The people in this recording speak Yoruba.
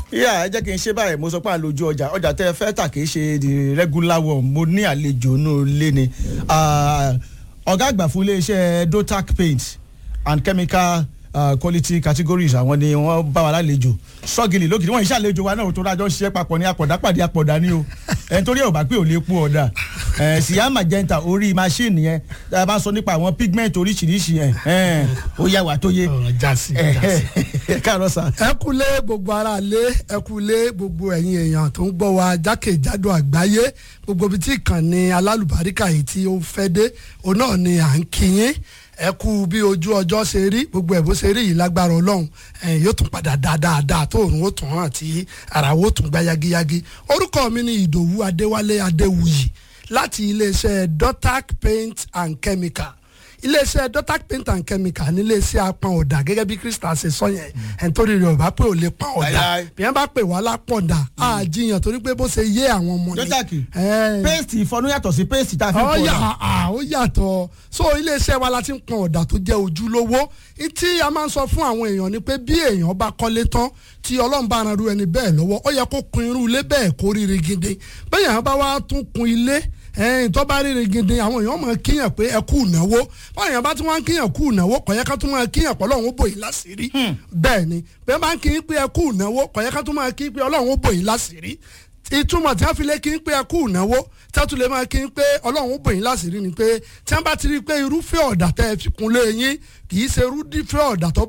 yíyá ẹ jẹ́ kí n ṣe báyìí mo sọ pé àlòjù ọjà ọjà tẹ́ ẹ fẹ́ tà kì í ṣe the regular one mo ní àlejò inú ilé ni Ah, ọ̀gá àgbà fún iléeṣẹ́ dotac paint and chemical uh, quality categories àwọn ni wọ́n bá wa lálejò sọ́gìlì lókìtì wọ́n iṣẹ́ àlejò wa náà tó dájọ́ ṣiṣẹ́ papọ̀ ní apọ̀dá pàdé apọ̀dá ni o ẹni torí ẹ̀ ò bá pé ò lè kú ọ̀dà síyá magenta orí machine yẹn tá a bá sọ nípa àwọn pigment oríṣiríṣi yẹn ẹ̀, ó yà wá tó yé ọ̀rọ̀ jásí jásí. káàárọ̀ sà. ẹ kúlé gbogbo ara lé ẹ kúlé gbogbo ẹ̀yin èèyàn tó ń gbọ́ wa jákèjádò àgbáyé gbogbo ibi tí ìkànnì alálùbáríkà yìí tí ó fẹ́ dé òun náà ni à ń kíyín ẹ kú bí ojú ọjọ́ ṣe rí gbogbo ẹ̀ bó ṣe rí yìí lágbára ọlọ́run ẹ̀ yóò tún padà dáadáa tó òun ó tún hàn tí ara ó tún gbá yagiyagi orúkọ mi ni ìdòwú adéwálé adéwuyì láti iléeṣẹ́ dotac paint and chemical iléeṣẹ́ dotac paint and chemical ní iléeṣẹ́ apọn ọ̀dà gẹ́gẹ́ bí krista ṣe sọ yẹn ẹni tó rí rẹ̀ ò bá pé ò lè pa ọ̀dà Láíláí. bí wọ́n bá pè wá lápọ̀dà á jiyàn torí pé bó ṣe yé àwọn ọmọ ni. dotac Ẹ̀ paste ìfọnú yàtọ̀ sí paste tá a fi ń ó pọ̀ yà ọ̀dà. á ó yàtọ̀ so iléeṣẹ́ wa la ti ń pọn ọ̀dà tó jẹ́ ojúlówó tí a máa ń sọ fún àwọn èèyàn ni pé bí èèyàn bá kọ́lé tán tí ọlọ́run bá ran irú ẹni bẹ́ẹ̀ lọ́wọ́ ó yẹ kó kun irú ilé bẹ́ẹ̀ kó rí rigidi bẹ́ẹ̀ yẹn bá wá tún kun ilé ẹ̀yìn tó bá rí rigidi àwọn èèyàn máa kíyàn pé ẹ kú ìnáwó báwọn èèyàn bá tún wá ń kíyàn kú ìnáwó kò yẹ ká tún máa kíyàn pé ọlọ́run ó bò yín láṣìírí bẹ́ẹ̀ ni bẹ́ẹ̀ bá ń kíyàn pé ẹ kú ìnáwó kò yẹ ká tún máa kíyàn pé ọlọ́run ó bò yín láṣìírí ìtumọ̀ tí wọ́n fi lé kí n pé ẹ kú ìnáwó tí wọ́n tún lè máa kí n pé ọlọ́run ó bò yín láṣìírí ni pé tí wọ́n bá ti rí i pé irúfẹ́ ọ̀dà tẹ́ ẹ fi kun lé yín kì í ṣe irúfẹ́ ọ̀dà tó